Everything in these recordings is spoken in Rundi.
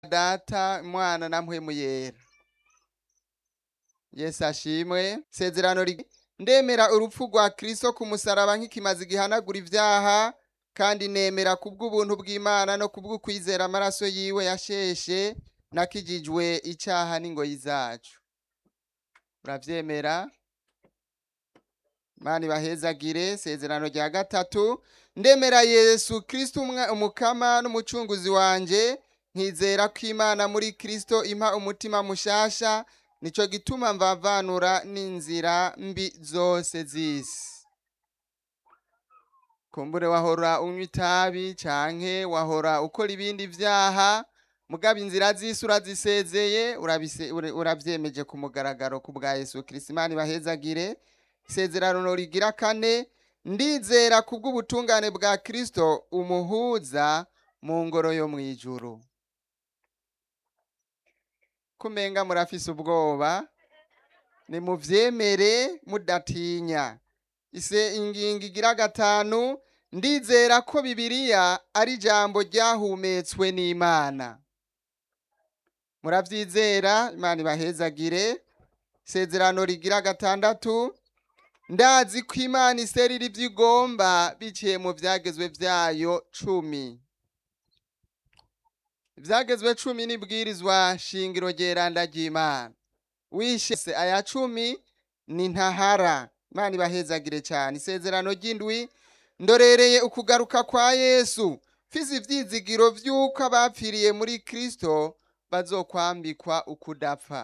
data mwana na mpwemu yera yesu ashimwe sezerano rig- ndemera urupfu rwa kristo ku musaraba nk'ikimazi gihanagura ivyaha kandi nemera kubw'ubuntu bw'imana no kubw'ukwizera amaraso yiwe yasheshe nakijijwe icaha n'ingoyi zacu uravyemera mani bahezagire sezerano rya gatatu ndemera yesu kristo umwa- umukama n'umucunguzi wanje nkizera ko imana muri kristo impa umutima mushasha nico gituma mvavanura n'inzira mbi zose z'isi kumbure wahora unywa itabi canke wahora ukora ibindi vyaha mugabo inzira z'isi urazisezeye urabise- ura- uravyemeje ku mugaragaro ku bwa yesu kristo imana ibahezagire isezerano rigira kane ndizera kubw'ubutungane bwa kristo umuhuza mu ngoro yo mw'ijuru kumenga murafise ubwoba nimuvyemere mudatinya ise ingingo igira gatanu ndizera ko bibiliya ari ijambo ryahumetswe n'imana muravyizera imana ibahezagire isezerano rigira gatandatu ndazi ko imana iserira ivyo igomba biciye mu vyagezwe vyayo cumi ivyagezwe cumi n'ibwirizwa shingiro ryeranda ry'imana wishe se aya cumi ni ntahara imana ibahezagire cyane isezerano ry'indwi ndorereye ukugaruka kwa yesu mfise ivyizigiro vy'uko abapfiriye muri kristo bazokwambikwa ukudapfa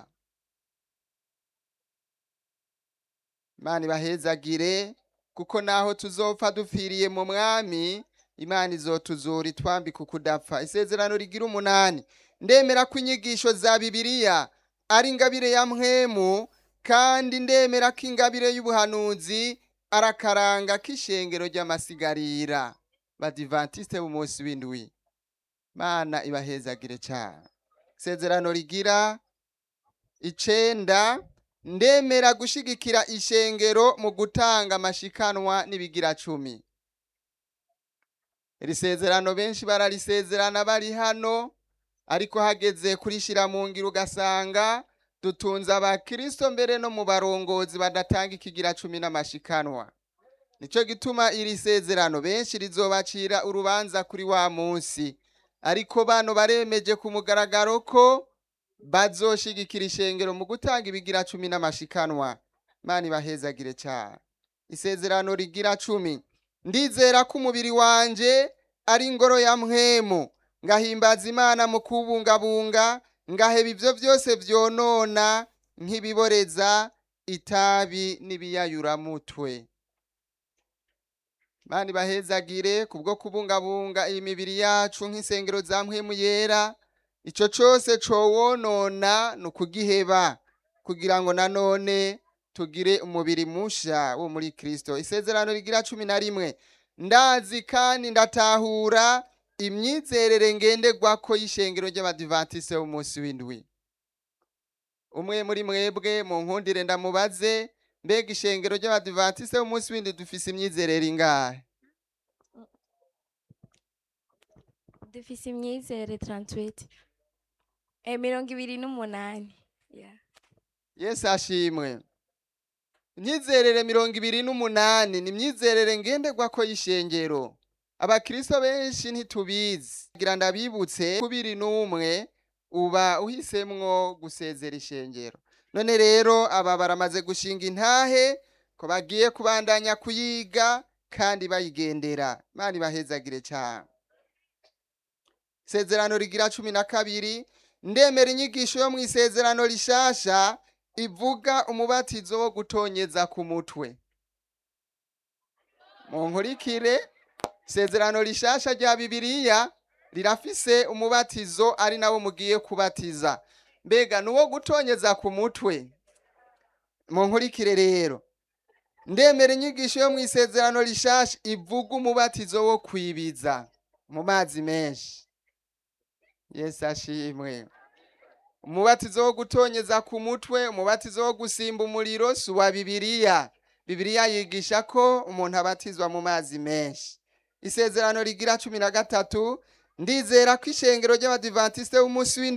imana ibahezagire kuko naho tuzopfa dupfiriye mu mwami imana izotuzura itwambika ukudapfa isezerano rigira umunani ndemera ko inyigisho za bibiliya ari ingabire ya mpwemu kandi ndemera ko ingabire y'ubuhanuzi ari akaranga k'ishengero ry'amasigarira badivantiste b'umunsi w'indwi mana ibahezagire cyane isezerano rigira icenda ndemera gushigikira ishengero mu gutanga amashikanwa n'ibigira cumi iri sezerano benshi bararisezerana bari hano ariko hageze kurishira mu ngiro ugasanga dutunze abakristo mbere no mu barongozi badatanga ikigira cumi n'amashikanwa nico gituma iri sezerano benshi rizobacira urubanza kuri wa munsi ariko bano baremeje ku mugaragaro ko bazoshigikira ishengero mu gutanga ibigira cumi n'amashikanwa imana ibahezagire cyane isezerano rigira cumi ndizera ko umubiri wanje ari ingoro ya mpwemu ngahimbaza imana mu kubungabunga ngaheba ivyo vyose vyonona nk'ibiboreza itabi n'ibiyayuramutwe mani bahezagire kubwo kubungabunga iyi mibiri yacu nk'isengero za mpwemu yera ico cose cowonona ni ukugiheba kugira ngo nanone tugire umubiri musha wo muri kristo isezerano rigira cumi na rimwe ndazi kandi ndatahura imyizerere ngenderwako y'ishengero ry'abadivantiste b'umunsi w'indwi umwe muri mwebwe mu nkundire ndamubaze mbega ishengero ry'abadivantiste b'umunsi w'indwi dufise imyizerere ingahe dufise imyizere 38 eh, mirongo ibiri n'umunani yeah. yesu ashimwe imyizerere mirongo ibiri n'umunani ni imyizerere ngenderwako y'ishengero abakristo benshi ntitubizi kugira ndabibutse kubiri n'umwe uba uhisemwo gusezera ishengero none rero aba baramaze gushinga intahe ko bagiye kubandanya kuyiga kandi bayigendera imana ibahezagire cyane isezerano rigira cumi na kabiri ndemera inyigisho yo mu isezerano rishasha ivuga umubatizo wo gutonyeza ku mutwe mu nkurikire isezerano rishasha rya bibiliya rirafise umubatizo ari nawo mugiye kubatiza mbega ni uwo gutonyeza ku mutwe mu nkurikire rero ndemera inyigisho yo mu isezerano rishasha ivuga umubatizo wo kwibiza mu mazi menshi yesu ashimwe umubatizo wo gutonyeza ku mutwe umubatizo wo gusimba umuriro si uwa bibiliya bibiliya yigisha ko umuntu abatizwa mu mazi menshi isezerano rigira cumi na gatatu ndizera ko ishengero ry'abadivantisite b'umunsi w'indwi